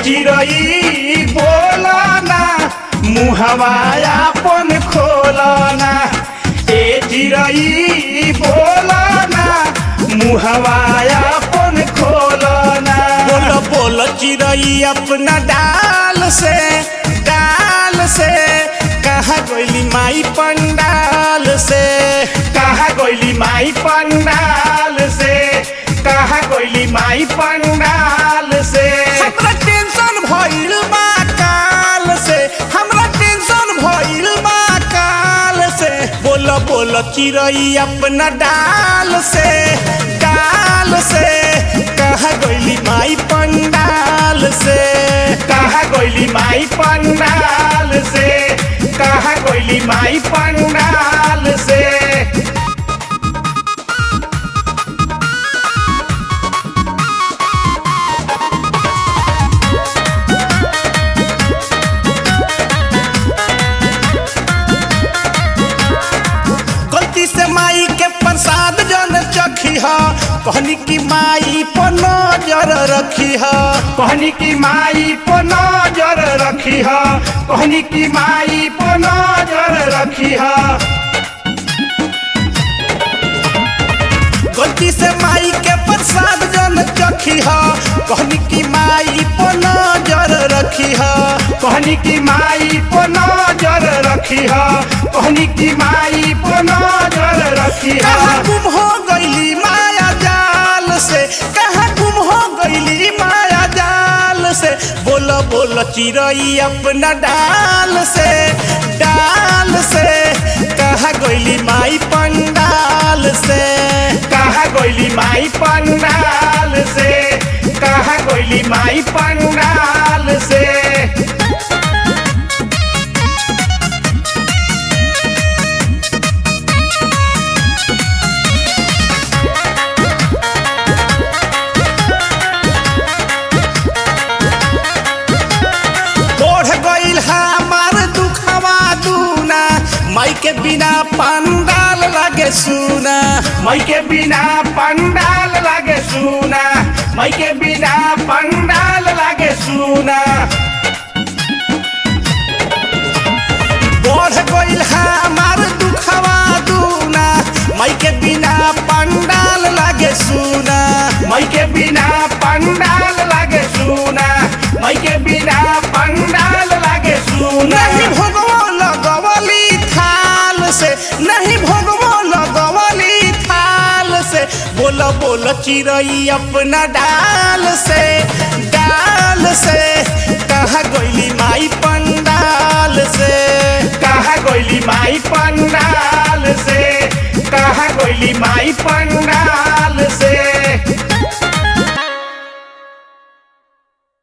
चिरई बोलना मुहवा अपन खोलना ए चिरई बोलना मुहवा अपन खोलना बोल बोल चिरई अपना डाल से डाल से कहा गइली माई पंडाल से कहा गइली माई पंडाल से कहा गइली माई पंडाल से हमरा टेंशन भइल बा काल से हमरा टेंशन भइल बा काल से बोल बोल चिरई अपना डाल से डाल से कहा गइली माई पंडाल से कहा गइली माई पंडाल से कहा गइली माई पंडाल से गलती से माई के प्रसाद जन चखी ह कहनी की माई पर नजर रखी ह कहनी की माई पर नजर रखी ह कहनी की माई पर नजर रखी ह गलती से माई के प्रसाद जन चखी ह कहनी की माई पर नजर रखी ह कहनी की माई पर नजर रखी ह कहनी की माई पर नजर रखी ह कहाँ गुम हो गईली माया जाल से कहाँ गुम हो गईली माया जाल से बोल बोल चिरई अपना डाल से डाल से कहा गईली माई पंडाल से कहा गईली माई पंडाल से कहा गईली माई पंडाल से बढ़ गईल हमार दुखवा दूना माई के बिना पंडाल लागे सुना माई के बिना पंडाल लागे सुना माई के बिना पंडाल लागे सुना बढ़ गईल हमार दुखवा दूना माई के बिना पंडाल लागे सुना माई के बिना पंडाल लागे सुना माई के बिना पंडाल लागे सुना नहीं भोगवो लगवली थाल से नहीं भोगवो लगवली थाल से बोल बोल चिरई अपना डाल से डाल से कहा गईली माई पंडाल से कहा गईली माई पंडाल से कहा गईली माई पंडाल